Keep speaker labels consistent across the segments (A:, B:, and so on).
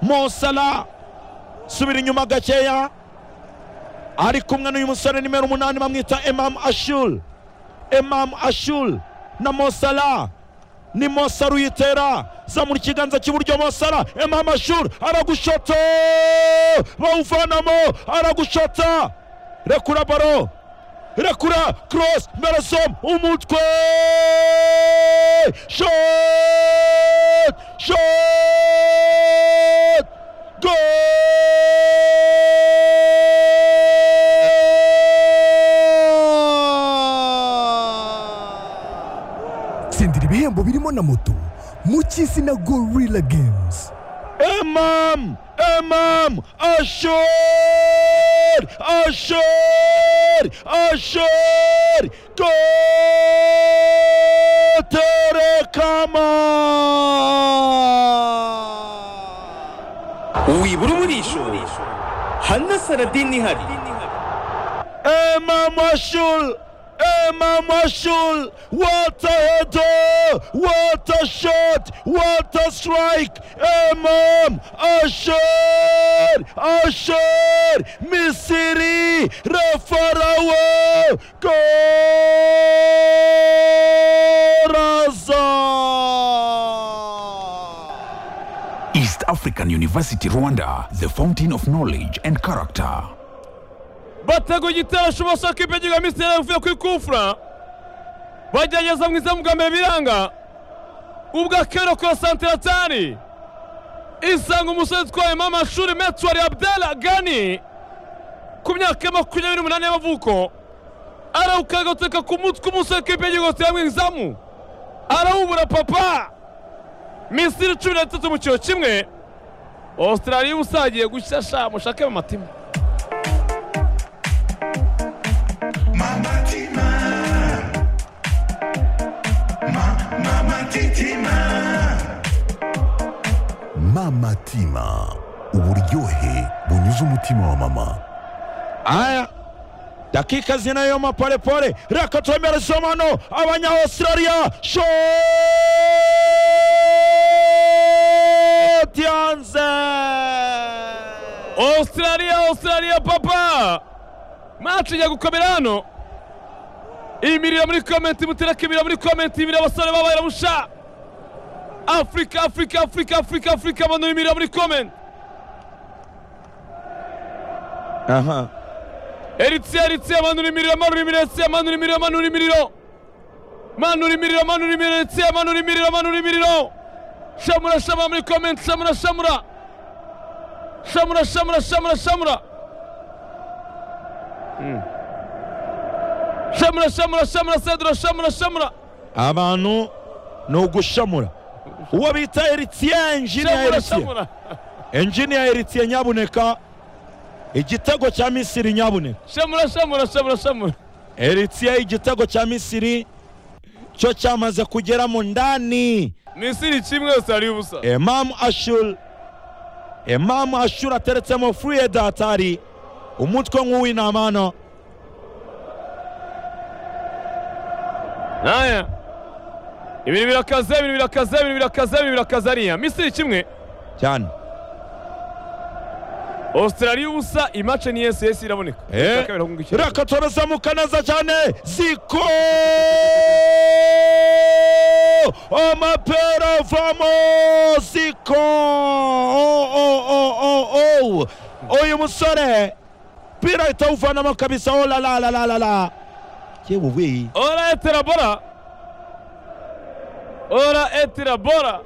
A: mosara subira inyuma gakeya ari kumwe n'uyu musore nimero umunani bamwita emamu ashuri emamu ashuri na mosara ni mosara uyitera zamura ikiganza cy'iburyo mosara emamu ashuri aragushota bawuvanamo aragushota rekura baro rekura korosi merasomu umutwe shoti shoti gol
B: tsindira ibihembo birimo na moto mu cy'isi na gorilla games
A: Imam Imam Ashur Ashur Ashur Koterekama
C: wibura umurisho hana saradini ihari
A: Imam Ashul Imam Ashul What a header What a shot What a strike Imam Ashur Ashur Misiri Refarawe Goraza
D: East African University Rwanda, the fountain of knowledge and character.
E: batego igitero cy'ubuso kipe gikamisteri uvuye kuri kufura bagerageza mu izamu bwa mbere biranga ubwa kero kwa santiratari isanga umusore utwayemo amashuri metwari abdala gani ku myaka ya makumyabiri n'umunani y'amavuko arawukagatuka ku mutwe umusore kipe yigotera mu izamu arawubura papa misiri cumi n'itatu mu kiro kimwe australia usagiye gushyashya mushake mu matima
B: mama tima uburyohe bunyuze umutima wa mama
A: aya dakika zinayo mapolepole reka twemereze hano abanya australia shoti hanze
E: australia australia papa match ijya gukomera hano imirira muri komenti mutereke imirira muri komenti imirira abasore babaye busha afurika afurika afurika afurika afurika abantu bimirira muri komenti
A: aha
E: eritse eritse manura imiriro manura imiriro eritse manura imiriro manura imiriro manura imiriro manura imiriro eritse manura imiriro manura imiriro shamura shamura muri komenti shamura shamura shamura shamura shamura shamura Mm. shamura shamura shamura sedura shamura shamura
A: abantu ni ugushamura uwo bita eritiye enjiniya
E: shamura
A: eritiye
E: shamura
A: enjiniya eritiye nyabuneka igitego cya misiri nyabuneka
E: shamura shamura shamura shamura
A: eritiye igitego cya misiri cyo cyamaze kugera mu ndani
E: misiri kimwe yose hari ubusa
A: Imam Ashur Imam Ashur ateretsemo Fuye Datari umutwe nk'uw'intama hano
E: Aya. Ibintu birakaze, ibintu birakaze, ibintu birakaze, ibintu birakaze ariya. Misiri kimwe.
A: cyane
E: Australia ubusa imace ni yes yes iraboneka.
A: Eh.
E: Shaka birakunga iki?
A: reka turazamuka neza cyane ziko amapera avamo ziko Oh, oh, oh, oh, oh. uyu musore pira itawuvanamo kabisa oh, la la la la la la yewe we
E: Ora etera bora. Ora etera bora.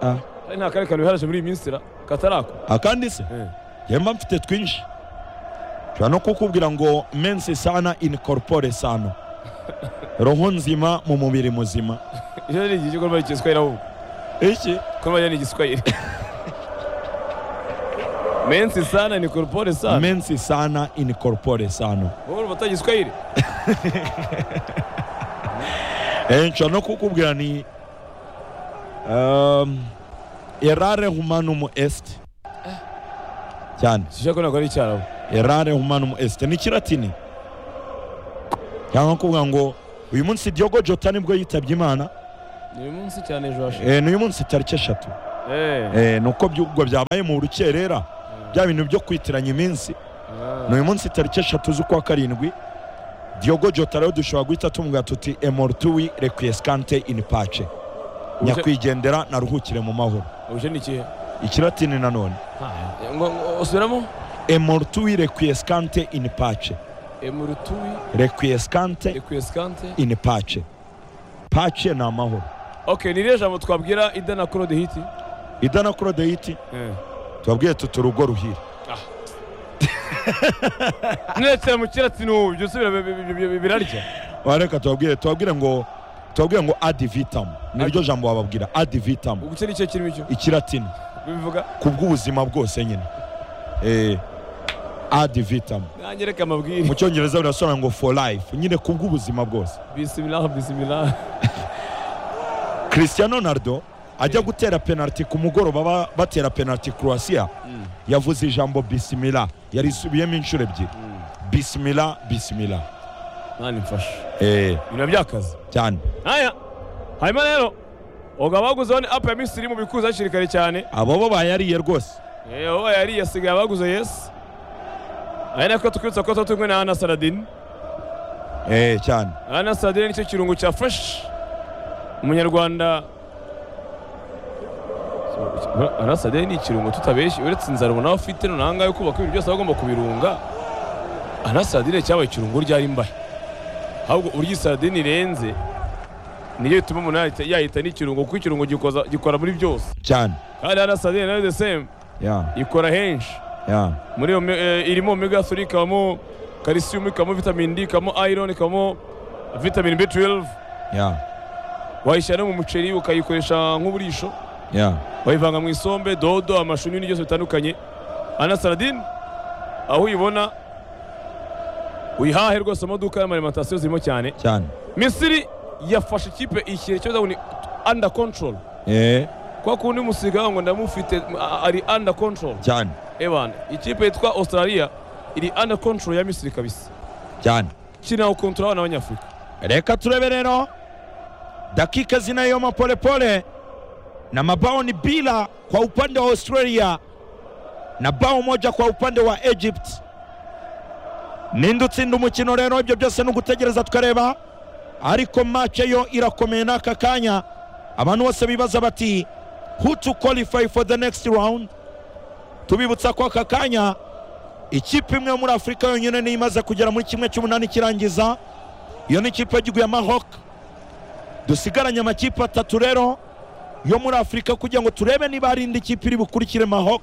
A: Ah.
E: Ari nta kare kantu biharaje muri iyi minsi ra katarako.
A: akandi se
E: Eh.
A: yemba mfite twinshi nshobora no kukubwira ngo mensi sana inikorpore sano roho nzima mu mubiri muzima
E: Iyo ni igihe cyo kurwanya igiswahili ahubwo.
A: iki
E: Kurwanya ni igiswahili. Mensi sana ni corpore sana.
A: mensi sana inikorpore sano
E: Wowe urumva atagiswahili?
A: Eh, nshobora no kukubwira ni um, erare humanum est cyane
E: Sishaka nako ari icyarabu.
A: erare humanum est ni kiratini cyangwa kuvuga ngo uyu munsi Diogo Jota nibwo yitabye Imana
E: Ni uyu munsi cyane ejo hashize.
A: Eh, n'uyu munsi tariki eshatu
E: Eh.
A: Eh, ni uko ubwo byabaye mu rukerera bya bintu byo kwitiranya iminsi ni uyu munsi tariki eshatu z'ukwa karindwi Diogo Jota rero dushobora guhita tumubwira tuti emorutui requiescante in pace nyakwigendera naruhukire mu mahoro
E: Ubuje ni ikihe?
A: ikiratini nanone
E: Eh, ngo- ngo- Usubiramo?
A: emorutui requiescante in pace
E: Emurutui
A: requiescante
E: equescante.
A: in pace pace ni amahoro
E: Okay, ni ririya jambo twabwira Idana Claude Hiti.
A: idana korodeyiti
E: Eh.
A: tubabwiye tuti urugo ruhire
E: Mwese mukiratsi n'ubu byusubira bi- bi- bi- bi- birarya.
A: wareka tubabwire tubabwire ngo tubabwire ngo ad vitam niryo jambo bababwira ad vitam
E: Ubwo ni ikihe kirimo icyo?
A: ikiratini
E: Bivuga
A: ku bw'ubuzima bwose nyine Eh, ad vitam
E: nanyereka amabwire.
A: mu cyongereza birasobanura ngo for life nyine ku bw'ubuzima bwose
E: Bismillah bismillah.
A: cristiano ronaldo ajya gutera penaliti ku mugoroba ba- batera penaliti croatia yavuze ijambo bisimila yarisubiyemo inshuro ebyiri bisimila bisimila
E: Mwana mfasha.
A: Eh,
E: Ibintu byakaze.
A: cyane
E: Aya. Hanyuma rero ubwo abaguzeho ni app ya Misiri mu bikuza hakiri kare cyane.
A: abo bo bayariye rwose
E: Eh, uwo yari yasigaye abaguze Yesu. Aya nako tukwitsa ko tutumwe na Ana Saladin.
A: Eh, cyane
E: Ana Saladin nicyo kirungo cyafashe umunyarwanda Ana Saladin ni ikirungo tutabeshye uretse inzara ubona afite none aha ngaha yo kubaka ibintu byose aba agomba kubirunga Ana Saladin cyabaye ikirungo ryari mbahe ahubwo urya Saladin irenze niyo bituma umuntu yahita- yahita n'ikirungo kuko ikirungo gikoza- gikora muri byose
A: cyane
E: kandi Ana Saladin nayo the same
A: ya
E: ikora henshi
A: ya
E: muri iyo mi- eh, irimo omega 3 ikabamo calcium ikabamo vitamin D ikabamo iron ikabamo vitamin B12
A: ya
E: wayishyira no mu muceri ukayikoresha nk'uburisho
A: ya
E: wayivanga mu isombe dodo amashu n'ibindi byose bitandukanye ana saladin aho uyibona uyihahe rwose amaduka y'amalimantasiyo zirimo cyane
A: cyane
E: misiri yafashe ikipe ishyira icyo bavuga ngo ni under control
A: Eh,
E: kwa kundi musiga ngo ndamufite a- ari under control
A: cyane
E: evan ikipe yitwa australia iri under control ya misiri kabisa
A: cyane
E: kinaho kontura abana b'abanyafurika
A: reka turebe rero dakika zinayoma polepole na mabao ni bila kwa upande wa australia na bao moja kwa upande wa egypt ninde utsinda umukino rero ibyo byose ni ugutegereza tukareba ariko mace yo irakomeye n'aka kanya abantu bose bibaza bati who to qualify for the next round tubibutsa ko aka kanya ikipe imwe yo muri afurika yonyine niyo imaze kugera muri kimwe cy'umunani ikirangiza iyo ni ikipe y'igihugu ya Maroc dusigaranye amakipe atatu rero yo muri afurika kugira ngo turebe niba hari indi kipe iri bukurikire Maroc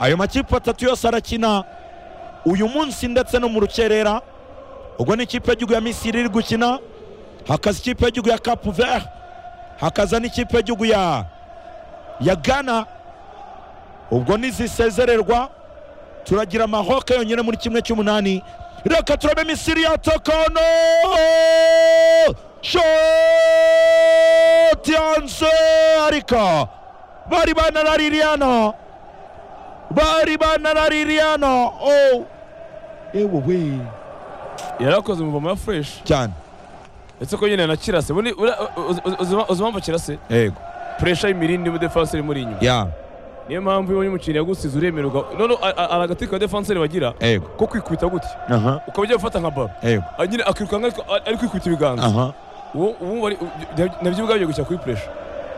A: ayo makipe atatu yose arakina uyu munsi ndetse no mu rukerera ubwo ni ikipe y'igihugu ya misiri iri gukina hakaza ikipe y'igihugu ya Cap Vert hakaza n'ikipe y'igihugu ya ya Ghana ubwo nizisezererwa turagira Maroc yonyine muri kimwe cy'umunani reka turabe misiri yatokono shoti yanse ariko bari banaraririye hano bari banaraririye hano oh. ewe we
E: yarakoze umuvoma ya fureshi
A: cyane
E: ndetse ko nyine na kirase Ubundi ura- uzi uzi- uzi impamvu kirase
A: yego
E: puresha y'imirindi mu defanse iri muri inyuma
A: ya
E: niyo mpamvu iyo umukinnyi yagusize uremererwa noneho a- a- hari agati ka defanseri bagira
A: yego
E: ko kwikubita gutya
A: aha
E: ukaba ugiye gufata nka baro
A: yego
E: Ah, nyine akirukanka ariko- ari- ari kwikubita ibiganza
A: aha
E: uwo uwo wari- nabyo ubwabyo gushyira kuri puresha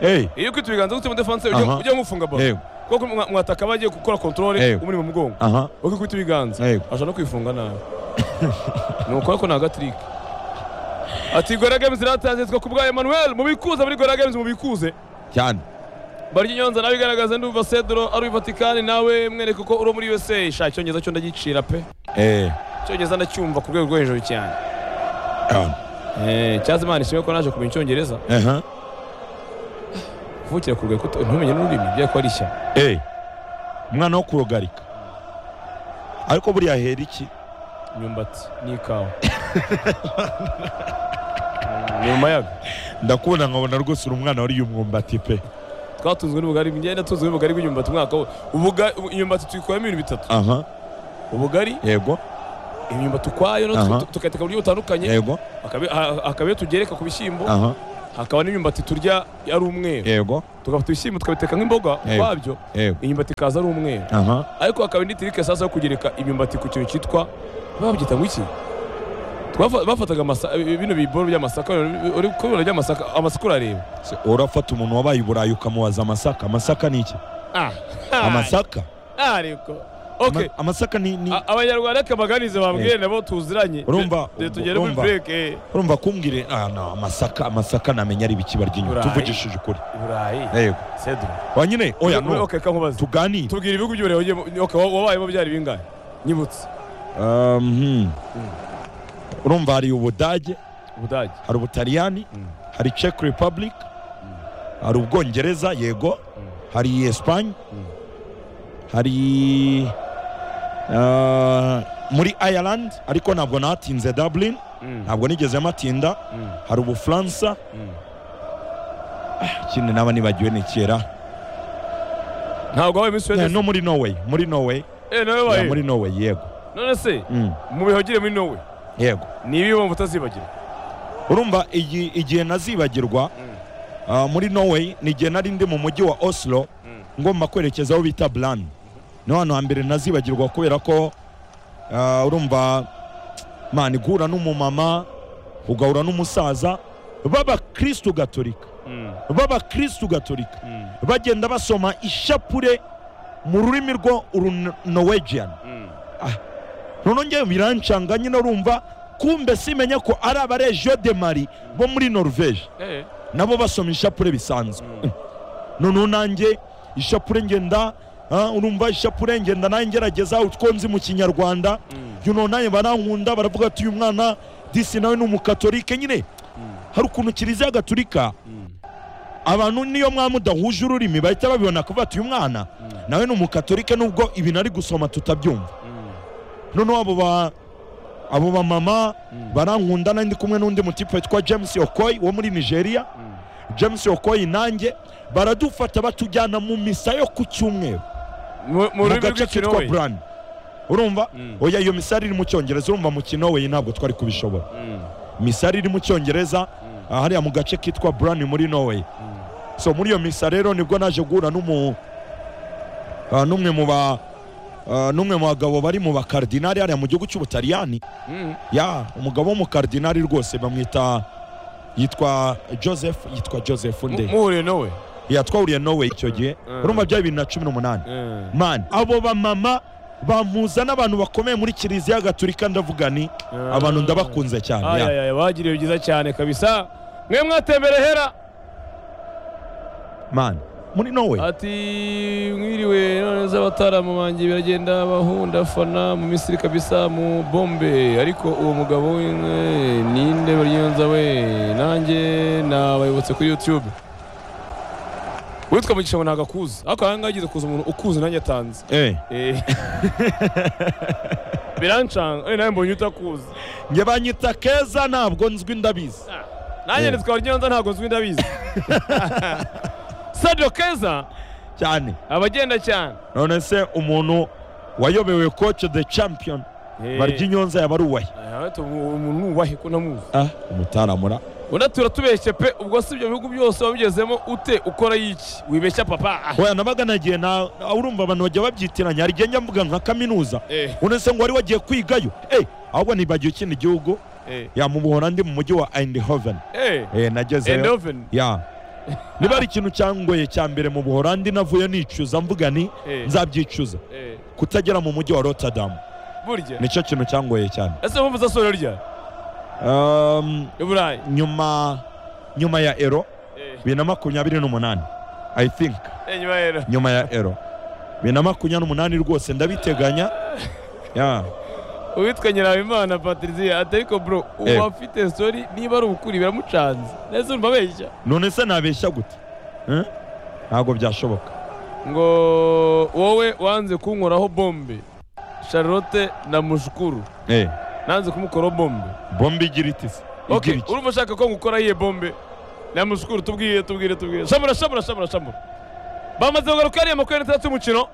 A: eh
E: iyo kwita ibiganza gutya mu defanse
A: Aha.
E: ujya nk'ufunga baro
A: Yego.
E: kuko mwa- mwataka bagiye gukora kontorore
A: Yego.
E: umuri mu mugongo
A: aha
E: wakikubita ibiganza
A: Yego.
E: ashobora no kwifunga nabi ni ukora ko ni agatirike ati gora games iratangiye twe kubwa emmanuel mubikuze muri gora games mubikuze
A: cyane
E: barya inyonza nawe igaragaza ndumva cedro ari vatikani nawe mwereke ko uri muri usa sha icyongereza cyo ndagicira pe
A: eh
E: icyongereza ndacyumva ku rwego rwo hejuru cyane
A: cyane
E: Eh, cyaza imana ishimwe ko naje kumenya icyongereza
A: aha
E: kuvukira ku rwego ntumenye n'ururimi byari ko ari ishyano
A: eh umwana wo kurogarika ariko buriya hera iki
E: imyumbati n'ikawa ni mu mayaga
A: ndakubona nkabona rwose uri umwana wariye umwumbati pe
E: twatunzwe n'ubugari njyewe natunzwe n'ubugari bw'imyumbati umwaka wo Ubuga- imyumbati tuyikuramo ibintu bitatu
A: aha
E: ubugari
A: yego
E: imyumbati ukwayo no
A: Aha.
E: tu- tukayiteka mu buryo butandukanye
A: yego
E: akabe- ha- hakaba iyo tugereka ku bishyimbo
A: aha
E: hakaba n'imyumbati turya ari umweru
A: yego
E: tugafata ibishyimbo tukabiteka nk'imboga
A: Yego.
E: ukwabyo
A: yego
E: imyumbati ikaza ari umweru
A: aha
E: ariko hakaba indi tirike sasa yo kugereka imyumbati ku kintu cyitwa babyita ngo iki Twafa- bafataga amasa- bino biboro by'amasaka uri kubibona by'amasaka amasaka urareba
A: Se- urafata umuntu wabaye i burayi ukamubaza amasaka amasaka ni iki
E: Ah,
A: amasaka
E: ariko okay
A: Ama- amasaka ni ni-
E: A- abanyarwanda reka baganize bambwire nabo tuziranye
A: Urumva,
E: De- de- tugere muri
A: urumva.
E: break eh.
A: urumva kumbwire ah, no, amasaka amasaka namenya ari ibiki barya inyuma
E: Burayi.
A: tuvugishije ukuri
E: burayi
A: yego
E: sedu
A: wa nyine oya no
E: okay kankubaze
A: tuganire
E: tubwira ibihugu by'uburayi wagiye- okay, wa- wabayemo byari bingahe nyibutse
A: Um, hmm. urumva hari ubudage
E: ubudage
A: hari ubutaliyani
E: Mm.
A: hari czech republic hari ubwongereza yego hari esipanye hari uh, muri ireland ariko ntabwo natinze dublin
E: Mm.
A: ntabwo nigeze matinda
E: Mm.
A: hari ubufaransa
E: Mm.
A: Ah, ikindi naba nibagiwe ni kera
E: ntabwo wabaye iminsi
A: Eh,
E: wese
A: no muri norway muri norway
E: eh nawe
A: Ya,
E: wabaye
A: muri norway yego
E: none se
A: Mm,
E: mu bihogire muri Norway
A: yego
E: ni ibihe wumva utazibagira
A: urumva igi- igihe nazibagirwa ah, muri norway ni igihe nari ndi mu mujyi wa oslo ngomba kwerekeza aho bita buran ni ahantu hambere nazibagirwa kubera ko ah, urumva mani guhura n'umumama ugahura n'umusaza b'abakristu gatolika b'abakristu gatolika bagenda basoma ishapure mu rurimi rwo urunowegian noneho ngewe birancanga nyine urumva kumbe simenya ko ari abaregiyo de mari bo muri norvege
E: eh
A: nabo basoma ishapure bisanzwe noneho nanjye ishapure ngenda ah, urumva ishapure ngenda nanjye ngerageza utwo nzi mu kinyarwanda you know nanjye barankunda baravuga ati uyu mwana disi nawe ni umukatolike nyine hari ukuntu kiliziya gatolika abantu niyo mwaba udahuje ururimi bahita babibona kuvuga ati uyu mwana nawe ni umukatolike nubwo ibintu ari gusoma tutabyumva noneho abo ba abo bamama barankunda nari ndi kumwe n'undi mutipe witwa james okoy wo muri nigeria james okoy nanjye baradufata batujyana mu misa yo ku cyumweru
E: mu mu
A: mu
E: rurimi
A: gace kitwa
E: rw'ikinorwe
A: burani urumva
E: Mm.
A: oya iyo misa yari iri mu cyongereza urumva mu kinowe ntabwo twari kubishobora misa yari iri mu cyongereza ah, hariya mu gace kitwa burani muri norway so muri iyo misa rero nibwo naje guhura n'umu ah, n'umwe mu ba ah, n'umwe mu bagabo bari mu bakardinari hariya mu gihugu cy'ubutaliyani ya umugabo w'umukardinari rwose bamwita yitwa joseph yitwa joseph nde
E: muhuriye nawe
A: ya twahuriye norway icyo gihe
E: Mm.
A: urumva byari bibiri na cumi n'umunani
E: Eh.
A: man abo bamama bampuza n'abantu bakomeye muri kiliziya gatulika ndavuga ni abantu ndabakunze cyane ya.
E: ayaya bagiriye byiza cyane kabisa mwe mwatembere hera
A: man muri norway
E: ati mwiriwe none z'abataramu banjye biragenda bahunda fana mu misiri kabisa mu bombe ariko uwo mugabo we eh, ninde baryenza we nanjye nabayobotse kuri youtube witwa mugisha ngo ntabwo akuzi ariko aha ngaha agize kuza umuntu ukuzi nanjye atanze
A: eh
E: Eh. birancanga eh, nawe mbonye utakuzi
A: nge banyita keza ntabwo nzwi ndabizi
E: nanjye
A: Eh.
E: nitwa baryenza ntabwo nzwi ndabizi sadio keza
A: cyane
E: abagenda cyane
A: none se umuntu wayobewe coach the champion
E: Eh.
A: barya inyonza yaba ari uwahe
E: Ahatu umuntu nubahe ko namuzi.
A: ah umutaramura
E: Ona turatubeshye pe ubwo si ibyo bihugu byose wabigezemo ute ukora iki? Wibeshya papa. Ah.
A: oya nabaga nagiye na ah, urumva abantu bajya babyitiranya hari igihe njya mvuga nka kaminuza
E: Eh,
A: none se ngo wari wagiye kwigayo eh ahubwo nibagiwe ikindi gihugu
E: eh,
A: ya mu buholandi mu mujyi wa eindhoven
E: eh.
A: eh nagezeyo
E: Endoven.
A: ya niba ari ikintu cyangoye cya mbere mu buholandi navuye nicuza mvuga ni
E: Eh.
A: nzabyicuza
E: Eh.
A: kutagera mu mujyi wa rotterdam
E: Burya.
A: nicyo kintu cyangoye cyane
E: Ese wumva zasoro rya?
A: Um,
E: Iburayi.
A: nyuma nyuma ya ero
E: Eh,
A: bibiri na makumyabiri n'umunani i think
E: enyuma rero.
A: nyuma ya ero bibiri na makumyabiri n'umunani rwose ndabiteganya ya
E: Uwitwa Nyirabimana Patricia ati ariko bro
A: Eh.
E: uwafite story niba ari ukuri biramucanze. Nese urumva abeshya.
A: none se nabeshya gute Eh? ntabwo byashoboka
E: Ngo wowe wanze kunkoraho bombe. Charlotte na Mushukuru.
A: Eh,
E: Nanze kumukora bombe.
A: bombe igira iti se
E: Okay,
A: Igira iki?
E: urumva ushaka ko ngukora iye bombe namushukuru tubwiye tubwire tubwire shamura shamura shamura shamura bamaze kugaruka hariya makumyabiri n'itandatu y'umukino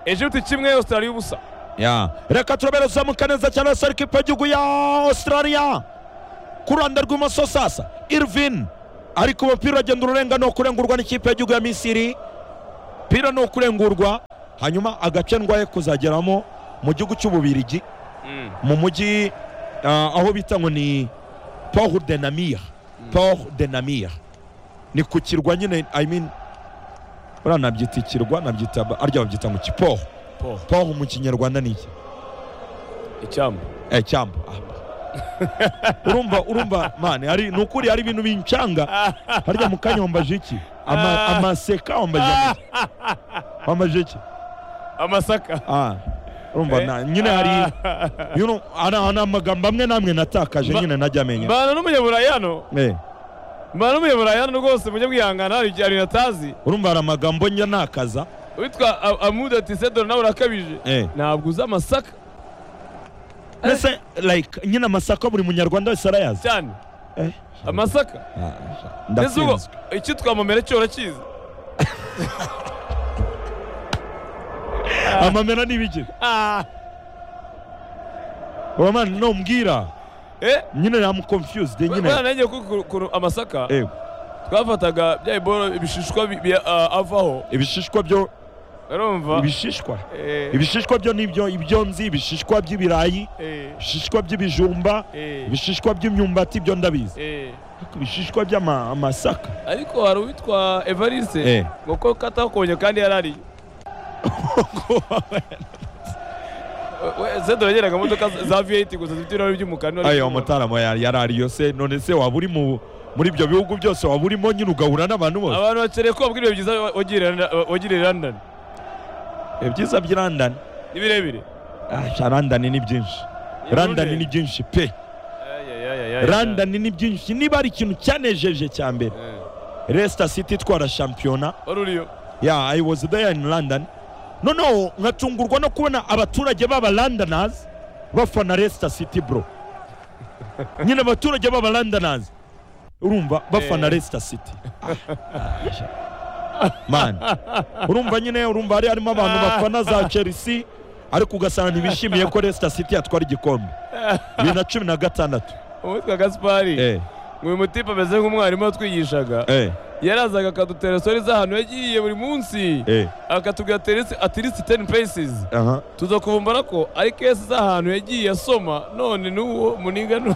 E: egiputa kimwe australia ubusa
A: ya reka turabera uzamuka neza cyane hasi ariko ipa y'igihugu ya australia ku ruhande rw'imoso sasa irvin ariko umupira uragenda ururenga ni ukurengurwa n'ikipe y'igihugu ya misiri pira ni ukurengurwa hanyuma agace ndwaye kuzageramo mu gihugu cy'ububirigi
E: Mm.
A: mu mujyi ah, aho bita ngo ni port de namir port de namir ni ku kirwa nyine i mean buriya nabyita ikirwa nabyita arya babyita ngo kiporo
E: Port.
A: poro mu kinyarwanda ni iki
E: icyambu
A: eh cyamba urumva urumva mani hari ni ukuri hari ibintu bincanga harya mu kanya wambaje iki Ama- amaseka wambaje amase- wambaje iki
E: amasaka
A: ah urumva na- nyine hari you know, ana- ana amagambo amwe n'amwe natakaje
E: Ba-
A: nyine najya amenya
E: mbana n'umunyaburayi hano
A: Eh,
E: mbana n'umunyaburayi hano rwose mujye mwihangana hari igihe hari natazi
A: urumva hari amagambo njya nakaza
E: witwa A- amuda tisedoro nawe urakabije
A: Eh.
E: ntabwo uzi amasaka
A: mbese like nyine amasaka buri munyarwanda wese arayazi
E: cyane
A: Eh,
E: amasaka
A: ah,
E: ese ubwo
A: ndatsinzwe
E: icyo twamamera cyo urakizi
A: amamera n'ibiki
E: Ah,
A: uwo mwana numbwira
E: eh
A: nyine namuconfused nyine
E: bwana nanjye kuko ukuntu- ukuntu amasaka
A: Eh,
E: twafataga bya iboro ibishishwa bi- bi- ah, avaho
A: ibishishwa byo
E: urumva
A: ibishishwa
E: Eh,
A: ibishishwa byo nibyo ibyonzi ibishishwa by'ibirayi
E: eh,
A: ibishishwa by'ibijumba
E: eh,
A: ibishishwa by'imyumbati byo ndabizi
E: eh.
A: ariko ibishishwa by'amasaka
E: ariko hari uwitwa evariste
A: Eh.
E: ngo ko katakonye kandi yarariye zedora yageraga modoka za viyeti gusa zifite ibirahuri by'umukara niba ari
A: ayo
E: iby'umuhondo.
A: mutarama yari ariyo se none se waba uri mu muri ibyo bihugu byose waba urimo nyine ugahura n'abantu bose
E: abantu bakeneye ko babwira ibintu byiza wagirira- wagirira London
A: ibyiza by'i London
E: ni birebire
A: Ah, sha, London ni byinshi London ni byinshi pe London ni byinshi niba ari ikintu cyanejeje cya mbere Leicester City itwara shampiyona
E: wari uriyo
A: yeah I was there in London noneho nkatungurwa no kubona abaturage b'aba Londoners bafana Leicester City bro nyine abaturage b'aba Londoners urumva bafana
E: Eh.
A: Leicester City man urumva nyine urumva hari harimo abantu bafana za Chelsea ariko ugasanga ntibishimiye ko Leicester City yatwara igikombe bibiri na cumi na gatandatu
E: uwitwa gaspari
A: eh
E: ngo uyu mutipe ameze nk'umwarimu watwigishaga
A: eh
E: yarazaga akadutera sori z'ahantu yagiye buri munsi
A: eh
E: akatubwira teresi- at least 10 paces
A: aha
E: tuza kuvumbura ko ari kesi z'ahantu yagiye asoma none n'uwo muniga nu-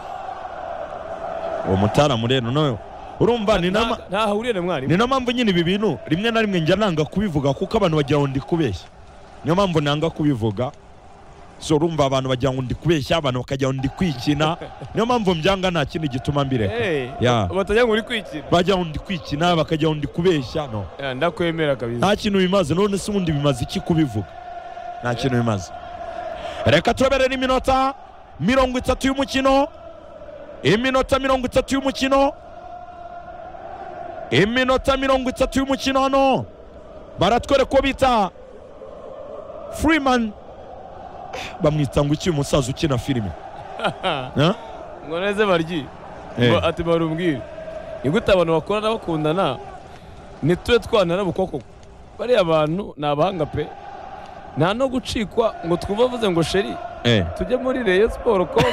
A: uwo mutaramu rero noneho urumva ni nama
E: nta- ntahahuriye na mwarimu
A: ni na mpamvu nyine ibi bintu rimwe na rimwe njya nanga kubivuga kuko abantu bagira ngo ndi kubeshya niyo mpamvu nanga kubivuga so urumva abantu bagira ngo ndi kubeshya abantu bakagira ngo ndi kwikina niyo mpamvu mbyanga nta kindi gituma mbireka
E: Eh,
A: Ya.
E: batajya ngo uri kwikira
A: bagira ngo ndi kwikina bakagira ngo ndi kubeshya no
E: Eh, ndakwemera kabisa
A: nta kintu bimaze none se ubundi bimaze iki kubivuga nta kintu bimaze reka tureberere iminota mirongo itatu y'umukino iminota mirongo itatu y'umukino iminota mirongo itatu y'umukino hano baratwereka uwo bita freeman bamwita ngo iki umusaza ukina filime Huh?
E: ngo neze baryi
A: Eh.
E: Ngo ati barumbwire ni gute abantu bakorana bakundana ntitube twanara bukoko bariya bantu ni abahanga pe nta no gucikwa ngo twumve avuze ngo sheri
A: Eh.
E: tujye muri reyo siporo komu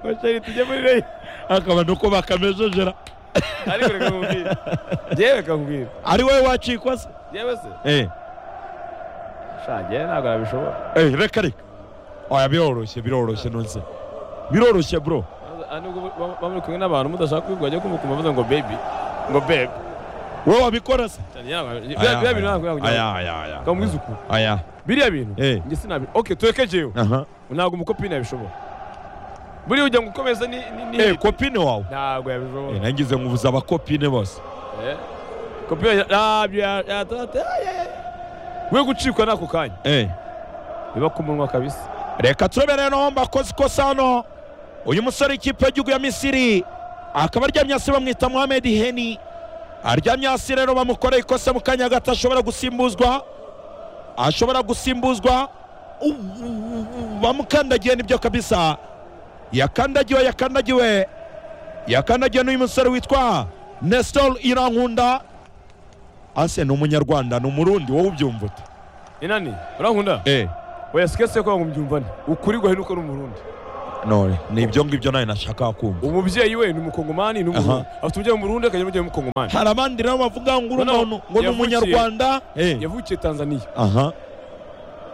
E: ngo sheri tujye muri reyo
A: akaba nuko bakamejejera
E: ariko reka nkubwire yewe reka nkubwire
A: ari wowe wacikwa se
E: yewe se
A: Eh.
E: shange ntabwo nabishobora
A: Eh, reka reka oya biroroshye biroroshye nonse biroroshye bro
E: Aha nubwo ba- ba muri kumwe n'abantu mudashaka kubivuga ajya kumva ukumva bavuze ngo baby ngo babe
A: wowe wabikora se
E: Cyane yaba- biriya biriya bintu ntabwo nabwo kamuha isuku
A: aya
E: biriya bintu
A: Eh.
E: njye sinabi oke tureke jewe
A: aha
E: ntabwo umukopini yabishobora buriya ujya ngo ukomeze ni ni- ni
A: eh kopine wawe
E: ntabwo
A: Eh,
E: yabishobora
A: nangize nkubuza abakopine bose
E: Eh. kopini ya- ntabyo ya- yatatse Ay, ay, ay. we gucikwa n'ako kanya
A: eh
E: biba ku munwa kabisa
A: reka tureberere no mbakoze ikosa hano uyu musore ikipe y'igihugu ya misiri akaba aryamye hasi bamwita mohamed heni aryamye hasi rero bamukoreye ikosa mu kanya gato ashobora gusimbuzwa ashobora gusimbuzwa U- u- u- bamukandagiye nibyo kabisa yakandagiwe yakandagiwe yakandagiwe n'uyu musore witwa nestor irankunda ase ni umunyarwanda ni umurundi wowe ubyumva ute
E: inani urankunda
A: eh
E: oya sikese ko ngo mbyumvane ukuri guhera uko ari umurundi
A: none ni ibyo ngibyo nawe nashaka kumva
E: umubyeyi we ni umukongomani ni umu-
A: Aha.
E: afite umubyeyi w'umurundi akagira umubyeyi w'umukongomani
A: hari abandi nabo bavuga ngo uri
E: Noneho
A: umuntu ngo ni
E: yavukiye-
A: umunyarwanda Eh,
E: yavukiye tanzania
A: aha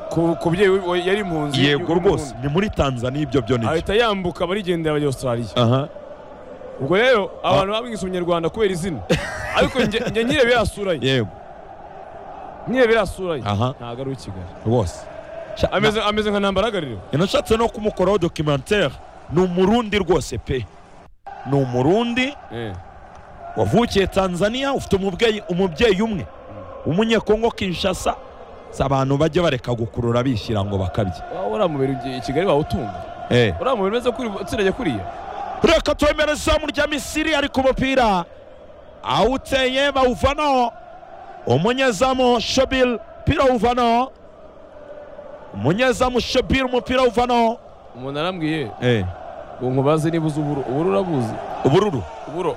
E: ku ku byeyi we we yari impunzi
A: yego
E: y'u-
A: rwose ni muri tanzania ibyo byo nibyo
E: ahita yambuka barigendera bajya australia
A: aha
E: ubwo rero abantu bamwise umunyarwanda kubera izina ariko njye njye nyirebera yasura ye
A: yego
E: nyirebera yasura ye
A: Aha.
E: ntabwo ari uw'ikigali
A: rwose Sha-
E: ameze ameze nka ntambaragariro
A: na- nashatse no kumukoraho documentaire ni umurundi rwose pe ni umurundi wavukiye tanzania ufite umubyeyi umubyeyi umwe umunyekongo kinshasa si abantu bajya bareka gukurura bishyira ngo bakabye
E: uriya mubiri ugiye i kigali wawutunga
A: Eh.
E: uriya mubiri umeze kuri utsirajya kuriya
A: reka twemere izamu rya misiri ari ku mupira awuteye bawuvanaho umunyezamu shobil umupira awuvanaho umunyezamu shobil umupira awuvanaho
E: umuntu arambwiye ngo nkubaze niba uzi uburo uburo urabuzi
A: ubururu
E: uburo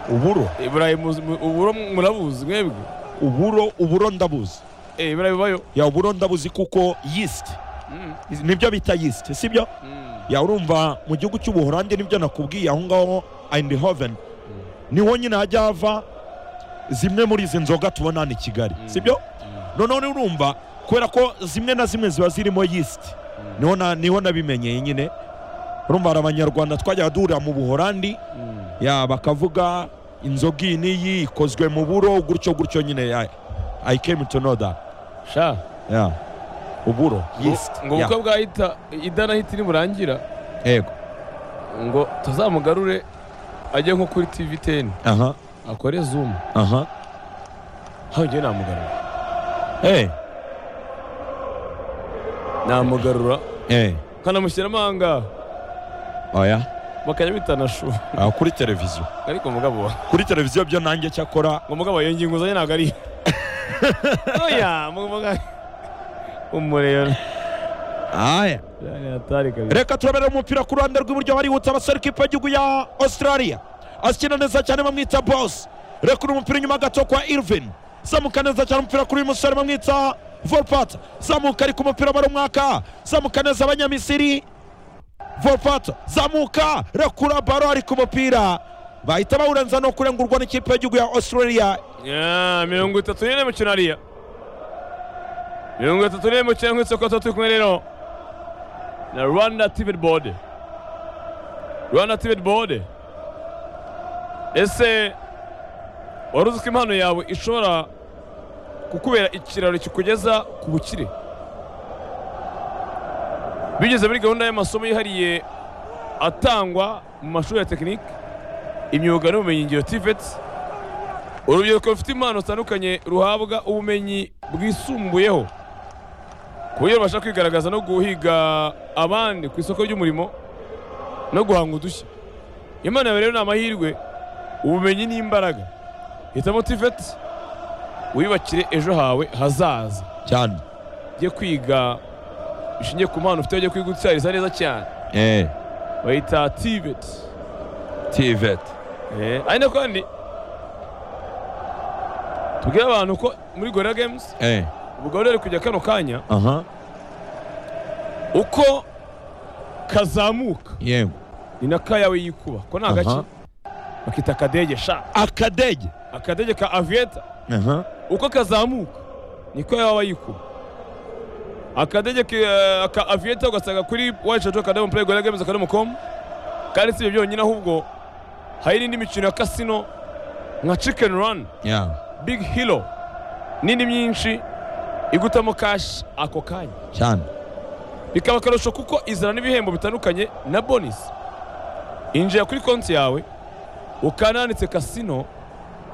A: uburo
E: Eh, burayi muzi- mu- uburo murabuzi mwebwe
A: uburo uburo ndabuzi
E: Eh, burayi bubayo
A: ya uburo ndabuzi kuko yisiti
E: Mm,
A: nibyo bita yisiti sibyo
E: mm.
A: ya urumva mu gihugu cy'ubuholandi nibyo nakubwiye aho ngaho eindhoven niho nyine hajya hava zimwe muri izi nzoga tubona hano i kigali sibyo noneho niba urumva kubera ko zimwe na zimwe ziba zirimo yisiti niho na- niho nabimenyeye nyine urumva hari abanyarwanda twajyaga duhurira mu buholandi ya bakavuga inzoga iyi n'iyi ikozwe mu buro gutyo gutyo nyine ya i came to know that
E: sha
A: ya uburo
E: ngo-
A: yisiti
E: ngo
A: ya
E: ubukwe bwahita idanahita niburangira
A: yego
E: ngo tuzamugarure ajye nko kuri tv teni
A: aha
E: akore zoom
A: aha
E: hano njyewe namugarura
A: eh
E: namugarura
A: eh
E: nkanamushyiramo ahangaha
A: oya
E: bakajya bitana shu
A: Ah, kuri televiziyo
E: ariko mugabo wa
A: kuri televiziyo byo nanjye cyakora
E: ngo mugabo iyo ngingo zanjye ntabwo ari oya mugabo umurero
A: aya
E: atari kabiri
A: reka turabera umupira ku ruhande rw'iburyo barihuta abasore kipe y'igihugu ya australia akina neza cyane bamwita boss reka uri umupira inyuma gato kwa irvin zamuka neza cyane umupira kuri uyu musore bamwita volpat zamuka ari ku mupira bari umwaka zamuka neza abanyamisiri volpat zamuka rekura baro ari ku mupira bahita bawurenza no kurengurwa n'ikipe y'igihugu ya australia
E: Ya, mirongo itatu n'ine mukino hariya mirongo itatu n'ine mukino nk'isoko tuba turi kumwe rero na rwanda tibet board rwanda tibet board ese wari uzi ko impano yawe ishobora kukubera ikiraro kikugeza ku bukire bigeze muri gahunda y'amasomo yihariye atangwa mu mashuri ya tekinike imyuga n'ubumenyingiro tiveti urubyiruko rufite impano zitandukanye ruhabwa ubumenyi bwisumbuyeho ku buryo rubasha kwigaragaza no guhiga abandi ku isoko ry'umurimo no guhanga udushya imana yawe rero ni amahirwe ubumenyi ni imbaraga hitamo tiveti wiyubakire ejo hawe hazaza
A: cyane
E: ujye kwiga bishingiye ku mpano ufite ujye kwiga utsariza neza cyane
A: eh
E: bayita tiveti
A: tivet
E: ariko kandi tubwire abantu ko muri gorira gemuzi
A: eh
E: ubwo rero kujya kano kanya
A: aha
E: uko kazamuka
A: yego
E: ni na ka yawe yikuba ko nta
A: Aha.
E: gake bakita akadege sha
A: akadege
E: akadege ka aviyeta
A: aha
E: uko kazamuka niko yaba yikuba akadege ke- ka aviyeta ugasanga kuri wayishatu akadomo purayi gorira gemuzi akadomo komu kandi si ibyo byonyine ahubwo hari n'indi mikino ya kasino nka cikeni rani
A: ya
E: big hilo nini myinshi igutamo kashi ako kanya
A: cyane
E: bikaba akarusho kuko izana n'ibihembo bitandukanye na bonus injira kuri konti yawe ukanda handitse kasino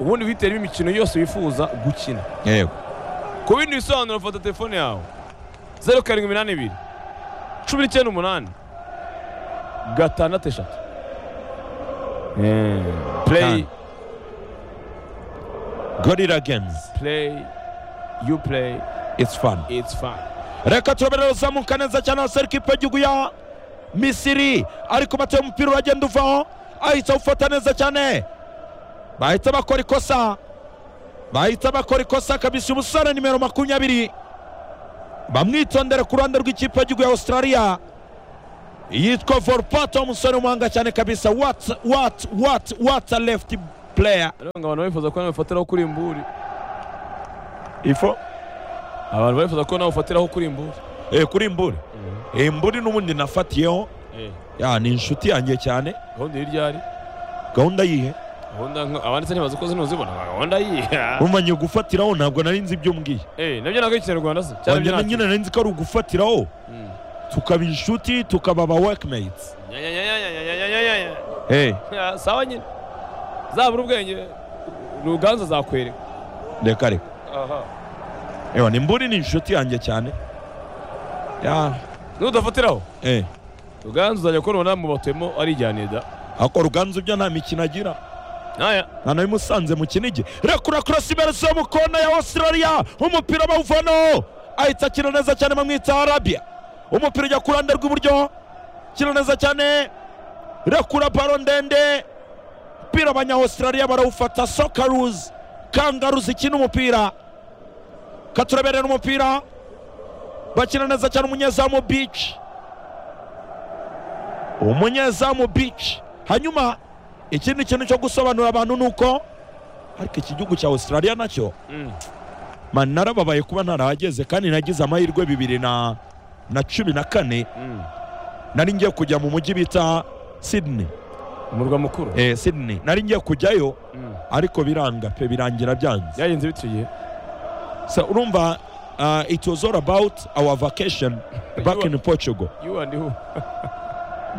E: ubundi wihitiremo imikino yose wifuza gukina
A: yego
E: ku bindi bisobanuro fata telefone yawe zeru karindwi iminani ibiri cumi n'icyenda umunani gatandatu eshatu play
A: Kanda. gorira genzi
E: play you play
A: its fun
E: it's fun
A: reka turabera ruzamuka neza cyane hose ariko ipe gihugu ya misiri ariko bateye umupira uragenda uvaho ahita awufata neza cyane bahita bakora ikosa bahita bakora ikosa kabisa umusore nimero makumyabiri bamwitondera ku ruhande rw'ikipe y'igihugu ya australia yitwa Volpato umusore w'umuhanga cyane kabisa what what what what a left player
E: rero ngo abantu bifuza ko nawe ufatiraho kuri imburi
A: ifo
E: abantu bifuza ko nawe ufatiraho kuri imburi
A: eh, kuri mburi eh, mburi n'ubundi nafatiyeho ya ni inshuti yanjye cyane
E: gahunda hirya ari
A: gahunda yihe
E: gahunda nka- abanditse ntibazi ko zinuzibona gahunda yihe
A: umanye gufatiraho ntabwo nari nzi ibyo umbwiye
E: Eh, nabyo ntabwo ikinyarwanda se cyangwa
A: wanjye
E: ibyo
A: na
E: ntabyo
A: nyine nari nzi ko ari ugufatiraho tukaba inshuti tukaba aba workmates
E: nyanyanyanyanyanyanyanyanya
A: hey.
E: Ah, sawa nyine zabura ubwenge ruganza zakwereka
A: reka reka
E: aha
A: ewa ni mburi ni inshuti yanjye cyane ya
E: nudafatiraho
A: eh.
E: ruganza uzajya kubona nawe batuyemo arijyaniye da
A: ako ruganzu byo nta mikino agira
E: naya
A: nta nabimusanze mu kinigi rekura korosi iberetse yo mu kona ya australia umupira bawuvanaho ahita akina neza cyane bamwita arabia umupira ujya ku ruhande rw'iburyo kina neza cyane rekura baro ndende umupira abanya-australia barawufata sokaruzi kangaruzi ikina umupira katureberera umupira bakina neza cyane umunyezamu bici umunyezamu bici hanyuma ikindi kintu cyo gusobanurira abantu ni uko ariko iki gihugu cya australia nacyo mani narababaye kuba ntarahageze kandi nagize amahirwe bibiri na na cumi na kane nari ngiye kujya mu mujyi bita sydney
E: umurwa mukuru
A: eh, sydney nari ngiye kujyayo ariko biranga pe birangira byanze
E: byagenze bityo igihe
A: so, urumva uh, it was all about our vacation back in portugal
E: you and who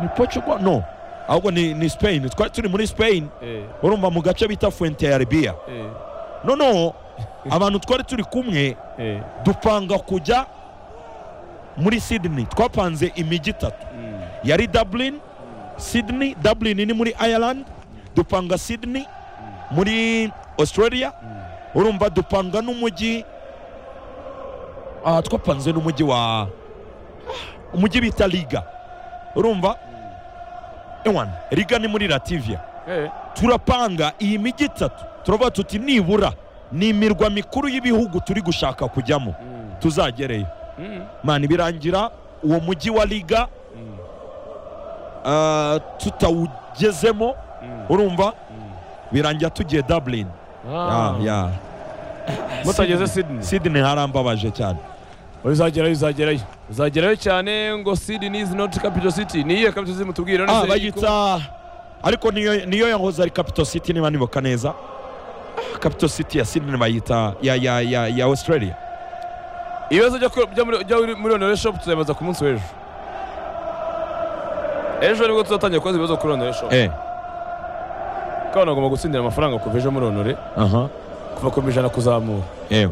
A: ni portugal no ahubwo ni, ni spain twari turi muri spain
E: eh
A: urumva mu gace bita fuente ya libia
E: eh
A: noneho abantu twari turi kumwe
E: eh
A: dupanga kujya muri sydney twapanze imijyi itatu
E: Mm.
A: yari dublin sydney dublin ni muri ireland dupanga sydney muri australia urumva dupanga n'umujyi ah, twapanze n'umujyi wa umujyi bita liga urumva ewana liga ni muri lativia
E: eh
A: turapanga iyi mijyi itatu turavuga tuti nibura ni imirwa mikuru y'ibihugu turi gushaka kujyamo tuzagereyo
E: Mm.
A: mani birangira uwo mujyi wa liga
E: Mm.
A: ah, tutawugezemo
E: Mm.
A: urumva birangira tugiye dublin
E: Ah.
A: Ya, ya.
E: mutageze Sydney
A: sydney harambabaje cyane
E: uzagerayo uzagerayo uzagerayo cyane ngo Sydney is not capital city ni iyihe capital city mutubwire
A: ah,
E: none se iko?
A: bayita ariko niyo niyo yahoze ari capital city niba nibuka neza Ah, capital city ya sydney bayita ya ya ya ya australia
E: ibibazo byo ku- byo muri- byo muri onore shop tuzabibaza ku munsi w'ejo ejo nibwo tuzatangira kubaza ibibazo kuri onore shop
A: eh
E: kuko abantu bagomba gutsindira amafaranga kuva ejo muri onore
A: aha
E: kuva ku ijana kuzamura
A: eh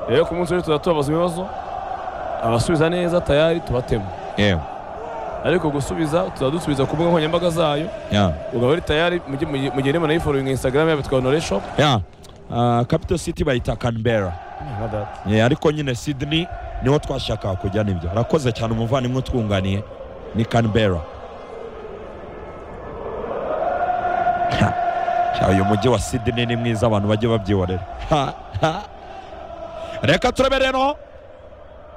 E: rero ku munsi w'ejo tuzaba tubabaza ibibazo abasubiza neza tayari tubatema
A: eh
E: ariko gusubiza tuzaba dusubiza ku mbuga nkoranyambaga zayo
A: yeah.
E: ugaba ari tayari mujye- mujye- mugende munayiforinga instagram yabo twa onore shop
A: ya ah, capital city bayita canberra
E: nka data
A: Eh, ariko nyine sydney niho twashakaga kujya nibyo arakoze cyane umuvandimwe utwunganiye ni canberra Ha, ha, uyu mujyi wa sydney ni mwiza abantu bajye babyihorera Ha, ha. reka turebe rero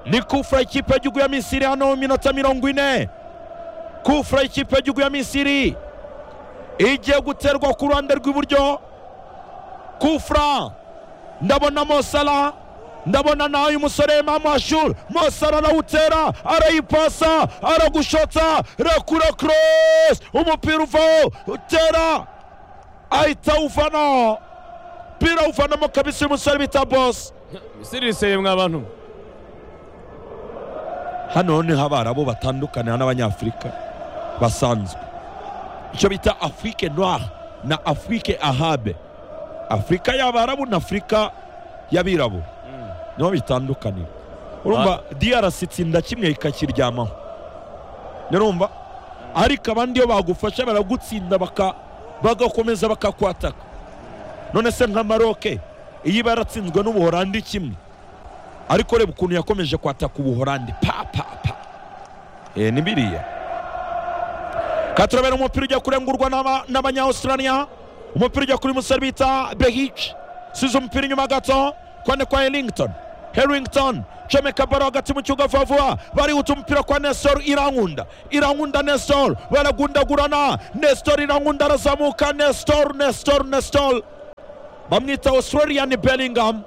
A: ni kufura ikipe y'igihugu ya misiri hano mu minota mirongo ine kufura ikipe y'igihugu ya misiri igiye guterwa ku ruhande rw'iburyo kufura ndabona mosala ndabona nawe uyu musore mamashur mosara arawutera arayipasa aragushotsa rakura cross umupira uvaho utera ahita awuvanaho umupira awuvanamo kabisa uyu musore bita bosi
E: misiri iseye mwa bantu mwe.
A: hano niho abarabu batandukanira n'abanyafurika basanzwe icyo bita afurike noire na afurike ahabe afurika y'abarabu na afurika y'abirabura niho bitandukanira urumva drc itsinda kimwe ikakiryamaho nirumva ariko abandi iyo bagufasha baragutsinda baka- bagakomeza bakakwataka none se nka maroke iyo iba yaratsinzwe n'ubuhorandi kimwe ariko reba ukuntu yakomeje kwataka ubuhorandi pa pa pa eh, ni biriya katurabera umupira ujya kurengurwa n'aba- n'abanyawustraliya umupira ujya kuri musore bita behic size umupira inyuma gato kone kwa elington herington comeka baro hagati mu kibuga vuba vuba barihuta umupira kwa nestor irankunda irankunda nestor baragundagurana nestor irankunda arazamuka nestor nestor nestor bamwita australian bellingham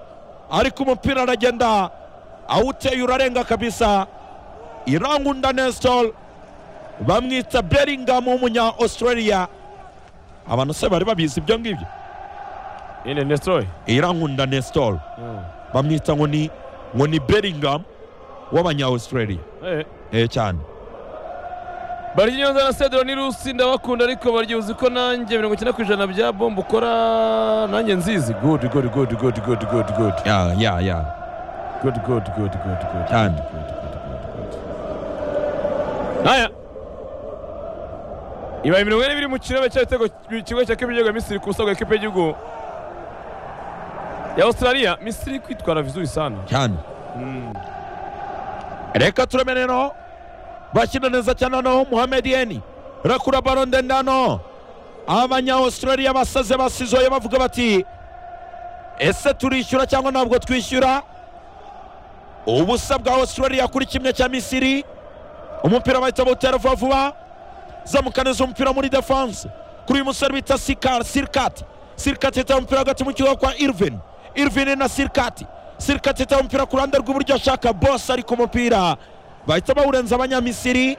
A: ariko umupira aragenda awuteye urarenga kabisa irankunda nestor bamwita bellingham w'umunya australia abantu se bari babizi ibyo ngibyo
E: yine nestroy
A: irankunda nestor bamwita ngo ni ngo ni bellingham w'abanya australia
E: eh.
A: eh cyane
E: baryinyonza na sedero ni rusi ndabakunda ariko barya uzi ko nanjye mirongo icyenda ku ijana bya bombe ukora nanjye nzizi good good good good good good good
A: ya ya ya
E: good good good good good
A: Cyane.
E: Good, good, good, good. Aya. ibaye mirongo ine biri mu kirebe cy'ibitego ikigo cya kipe y'igihugu ya misiri ku busago kipe y'igihugu ya australia misiri iri kwitwara vizuri sana
A: cyane reka tureme rero bakina neza cyane noneho muhammed yeni rakura baro ndende hano abanya australia basaze basizoye bavuga bati ese turishyura cyangwa ntabwo twishyura ubusa bwa australia kuri kimwe cya misiri umupira bahita bawutera vuba vuba zamukaneza umupira muri defense kuri uyu musore bita sikar sirikati sirikati yitaye umupira hagati mu kibuga kwa irvin irvin na sirikati sirikati yitaye umupira ku ruhande rw'iburyo ashaka bose ari ku mupira bahita bawurenza abanyamisiri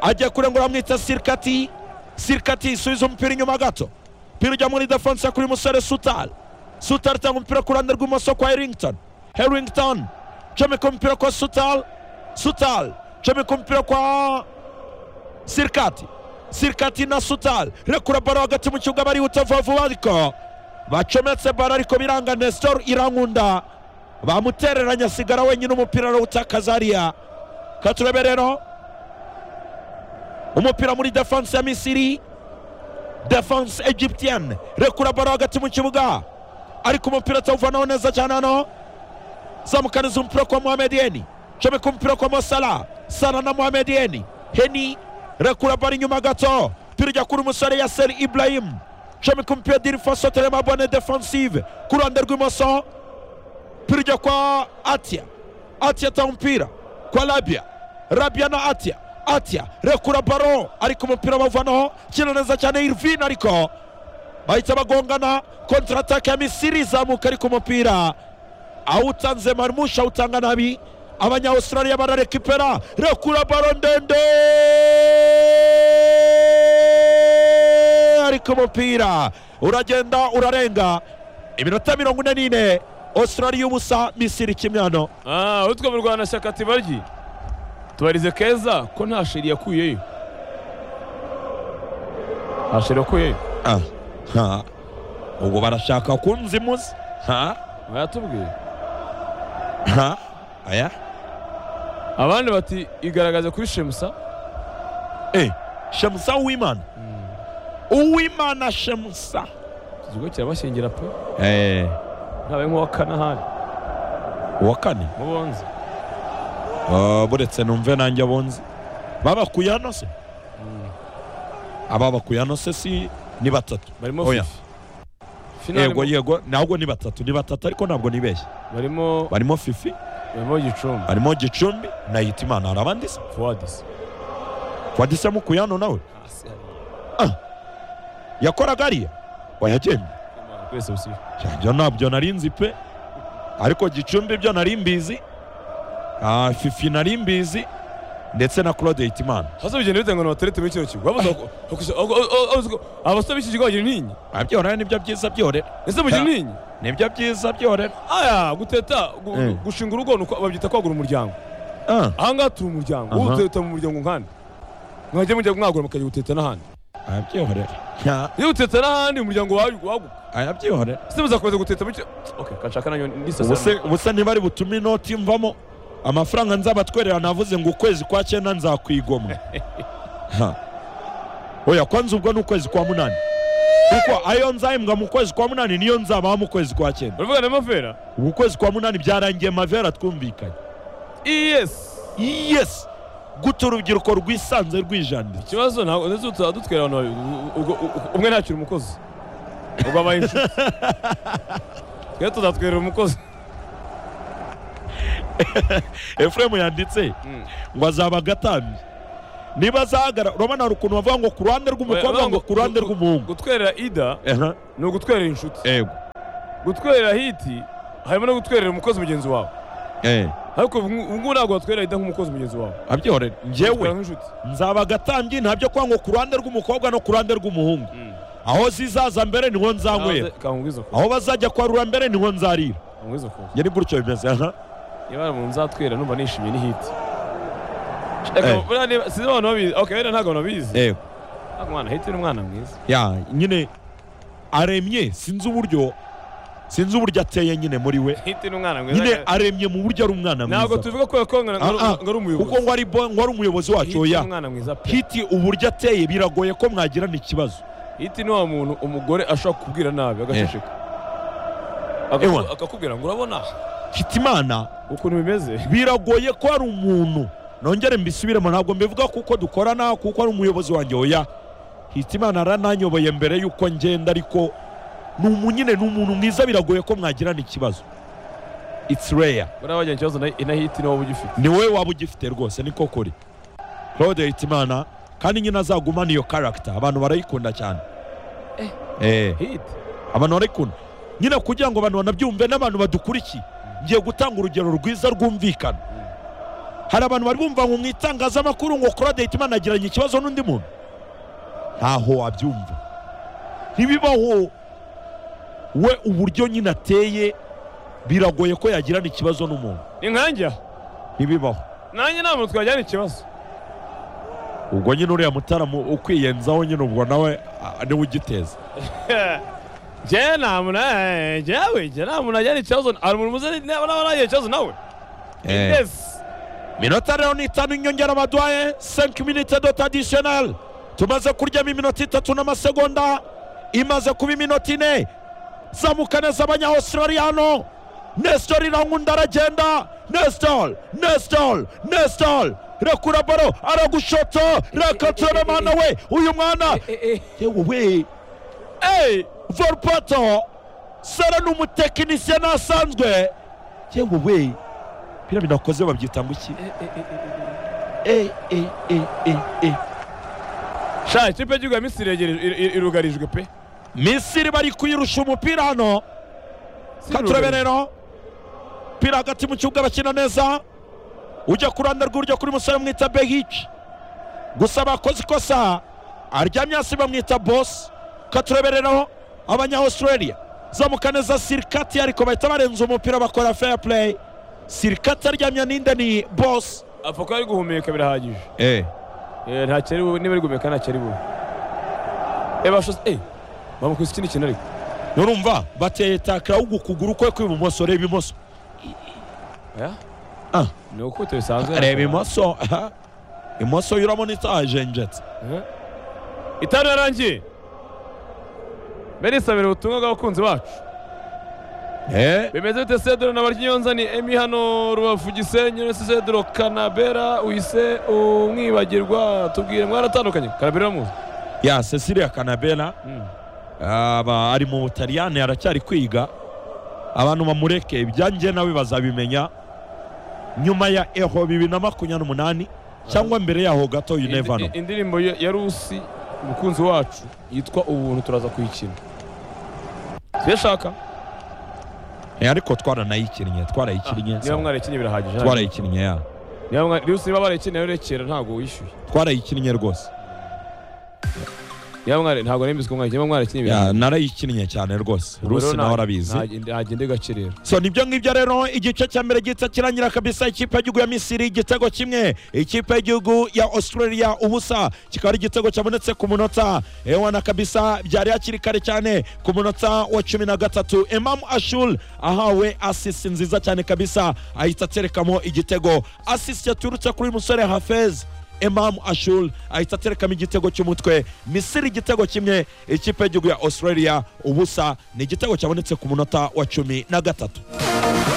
A: ajya kurengura bamwita sirikati sirikati isubiza umupira inyuma gato umupira ujya muri defense kuri uyu musore sutari sutari itanga umupira ku ruhande rw'ibumoso kwa herington herington comeka umupira kwa sutari sutari comeka umupira kwa sirikati sirikati na sutari rekura baro hagati mu kibuga barihuta vuba vuba ariko bacometse baro ariko biranga nestor irankunda bamutereranye asigara wenyine umupira arawutakaza hariya katurebe rero umupira muri defense ya misiri defense egyptienne rekura baro hagati mu kibuga ariko umupira atawuvanaho neza cyane hano zamukaniza umupira kwa Mohamed Yeni comeka umupira kwa Mosala Sala na Mohamed Yeni Heni rekura bari inyuma gato umupira ujya kuri umusore Yasser Ibrahim comeka umupira Dirifoso Telema Bone defensive ku ruhande rw'imoso umupira ujya kwa Atia Atia atanga umupira kwa Rabia Rabia na Atia Atia rekura baro ariko umupira bawuvanaho kina neza cyane Irvin ariko bahita bagongana kontratake ya Misiri izamuka ariko umupira awutanze marmusha awutanga nabi abanya australia bararekipera rekura baro ndende ariko umupira uragenda urarenga iminota mirongo ine n'ine australia ubusa misiri kimwe hano
E: Ah, utwo mu Rwanda shyaka ati baryi. Tubarize keza ko nta sheri yakuyeyo. Nta sheri yakuyeyo.
A: Ah, ha. ubwo barashaka kunzimuza ha
E: Bayatubwiye.
A: ha aya
E: Abandi bati igaragaze kuri Shemusa.
A: eh shemusa uwimana uwimana shemusa
E: Iki kigo kirabashyingira pe.
A: eh
E: Ntabaye nk'uwa Kanahani.
A: uwa kane
E: Mubonze.
A: Ah, buretse numve nanjye abonzi babakuye hano se ababakuye hano se si ni batatu
E: Barimo
A: Oya.
E: Fifi. Fifi
A: yego
E: ntabwo-
A: yego ntabwo ni batatu ni batatu ariko ntabwo nibeshye
E: Barimo
A: barimo fifi
E: barimo Gicumbi.
A: barimo gicumbi na hitimana hari abandi se
E: Fuadis.
A: wadise mukuye hano nawe yakoraga ariya wayagenda
E: Kwese usibe.
A: ibyo ntabyo nari nzi pe ariko gicumbi byo nari mbizi Ah, fifi nari mbizi ndetse na claude hitimana
E: Hasa bigenda bitenga ngo baterete muri kino kigo. Wabuze ko- ko- ko- ko- abasore b'iki kigo bagira intinyi.
A: Ah, byorera nibyo byiza byorera
E: Ese mugira
A: Ah.
E: intinyi?
A: nibyo byiza byorera
E: aya guteta gu-
A: Mm.
E: gushinga urugo ni uko- babyita kwagura umuryango
A: Ah.
E: aha ngaha turi umuryango
A: Aha.
E: wowe uteta mu muryango nk'ahandi mwajya mujya mwagura mukajya guteta n'ahandi
A: arabyiyorera
E: iyo uteta n'ahandi umuryango wawe waguka
A: arabyiyorera
E: ese muzakomeza guteta bityo okay kanshaka nayo ndisasa
A: ubuse ubuse ntibari butume inoti mvamo amafaranga nzabatwerera navuze ngo ukwezi kwa cyenda nzakwigomwa Ha. oya kwanza ubwo ni ukwezi kwa munani kuko ayo nzahembwa mu kwezi kwa munani niyo nzabaha mu kwezi kwa cyenda
E: uravuga na mavera
A: ubu ukwezi kwa munani byarangiye mavera twumvikanye
E: yes
A: yes guta urubyiruko rwisanze rwijanditse
E: ikibazo ntabwo ndetse utu- dutwera abantu babiri U- ubwo- u- umwe ntakiri umukozi ubwo abaye inshuti twebwe tuzatwerera umukozi
A: efuremu yanditse ngo azaba agatambye niba azahagarara urabona hari ukuntu bavuga ngo ku ruhande rw'umukobwa ngo ku ruhande rw'umuhungu
E: gutwerera ida
A: Aha,
E: ni ugutwerera inshuti
A: yego
E: gutwerera hiti harimo no gutwerera umukozi mugenzi wawe
A: eh
E: ariko ubu ngu- ubu ngubu ntabwo watwerera ida nk'umukozi mugenzi wawe
A: abyihorere
E: Utwerera
A: njyewe
E: nk'inshuti
A: nzaba agatambyi ntabyo kwa ngo ku ruhande rw'umukobwa no ku ruhande rw'umuhungu aho zizaza mbere niho nzanywera
E: Kaze- kankubwiza ko
A: aho bazajya kwarura mbere niho nzarira
E: kankubwiza ko
A: njye ni gutyo bimeze aha
E: niba umuntu nzatwerera numva nishimye ni hiti
A: Eh.
E: Reka, buriya niba- sinzi abantu babizi ok wenda ntabwo babizi
A: yego
E: Ntabwo umwana hiti ni umwana mwiza
A: ya nyine aremye sinzi uburyo sinzi uburyo ateye nyine muri we
E: hiti ni umwana
A: nyine
E: mwiza
A: aremye mu buryo ari umwana
E: ntabwo
A: mwiza
E: tuvuga ko yakonga ngo ari-
A: Ah, ah,
E: ngo
A: kuko
E: ari umuyobozi
A: ngo ari bo- ngo ari umuyobozi wacu
E: hiti ni
A: oya
E: umwana mwiza pe
A: hiti uburyo ateye biragoye ko mwagirana ikibazo
E: hiti ni wa muntu umugore ashobora kubwira nabi agaceceka Akaku-
A: Ewa.
E: akakubwira ngo urabona
A: hitimana
E: ukuntu bimeze
A: biragoye ko ari umuntu nongere mbisubiremo ntabwo mbivuga kuko dukorana kuko ari umuyobozi wanjye oya hitimana arananyoboye mbere y'uko ngenda ariko ni umunyine ni umuntu mwiza biragoye ko mwagirana ikibazo it's rare
E: buriya wagira ikibazo na na hiti ni wowe ugifite
A: ni wowe waba ugifite rwose niko kuri claude hitimana kandi nyine azagumana iyo karagita abantu barayikunda cyane eh.
E: hiti
A: abantu barayikunda nyine kugira ngo abantu banabyumve n'abantu badukurikiye ngiye gutanga urugero rwiza rwumvikana hari abantu bari bumva ngo mu itangazamakuru ngo claude hitimana agiranye ikibazo n'undi muntu ntaho wabyumva ntibibaho we uburyo nyine ateye biragoye ko yagirana ikibazo n'umuntu
E: ni nkanjya
A: ntibibaho
E: nanjye nta muntu twajyana ikibazo
A: ubwo nyine uriya mutaramu ukwiyenzaho nyine ubwo nawe a- niwe ugiteza
E: njyewe nta muntu eh, njyewe njye nta muntu ajyana ikibazo hari umuntu muzi naba nagira ikibazo nawe yes
A: minota rero ni itanu inyongera baduhaye 5 minute dota additional tumaze kuryamo iminota itatu n'amasegonda imaze kuba iminota ine zamuka neza abanyaustraliyano nestor irankunda aragenda nestor nestor nestor rekura baro aragushota rakatora we uyu mwana yewe we
E: eyi
A: volpato sara ni umutekinisiye nasanzwe yewe we biriya binakoze babyita ngo iki e e e e e
E: sha ikipe y'igihugu ya misiri yegereje ir- ir- irugarijwe pe
A: misiri bari kuyirusha umupira hano
E: Si
A: katurebe
E: irugarijwe.
A: rero umupira hagati mu kibuga bakina neza ujya ku ruhande rw'iburyo kuri musore bamwita behici gusa bakoze ikosa aryamye hasi bamwita bosi katurebe rero abanya australia zamuka neza sirikati ariko bahita barenza umupira bakora fair play sirikati aryamye ninde ni bosi
E: apfa ko ari guhumeka birahagije
A: eh.
E: Eh, nta cyari bube niba ari guhumeka nta cyari bube eyi bashoze eyi bamukubise ikindi kintu ariko
A: nurumva bateye takira ahubwo ukuguru kwe kw'ibumoso reba imoso
E: oya
A: Ah.
E: ni ukubita bisanzwe
A: reba imoso aha. imoso yo urabona itajenjetse
E: Eh. itanu yarangiye mbere isabira ubutumwa bw'abakunzi bacu
A: eh.
E: bimeze bite sedoro na barkinyonza ni emi hano rubavu gisenyi uretse sedoro kanabera uhise umwibagirwa tubwire mwaratandukanye kanabera muzi
A: ya cecilia kanabera aba ari mu butaliyani aracyari kwiga abantu bamureke ibyanjye nawe bazabimenya nyuma ya eho bibiri na makumyabiri n'umunani cyangwa mbere yaho gato you never know
E: Indi- indirimbo ya ya rusi umukunzi wacu yitwa ubuntu turaza kuyikina tuyashaka
A: Eh, ariko twaranayikinnye twarayikinnye
E: niba mwarayikinnye birahagije
A: twarayikinnye ya
E: niba mwari- rusi niba barayikinnye rero rekera ntabwo wishyuye
A: twarayikinnye rwose
E: niba mwari ntabwo nembise ko mwarayikinnye niba mwarayikinnye
A: Ya,
E: birahagije
A: narayikinnye cyane rwose rusi nawe arabizi
E: ntagende gake rero
A: so nibyo ngibyo rero igice cya mbere gihita kirangira kabisa ikipe y'igihugu ya misiri igitego kimwe ikipe y'igihugu ya australia ubusa kikaba ari igitego cyabonetse ku munota ewana kabisa byari hakiri kare cyane ku munota wa cumi na gatatu imam ashul ahawe asisi nziza cyane kabisa ahita aterekamo igitego asisi yaturutse kuri uyu musore hafez Imam Ashul ahita aterekamo igitego cy'umutwe Misiri igitego kimwe ikipe y'igihugu ya Australia ubusa ni igitego cyabonetse ku munota wa cumi na gatatu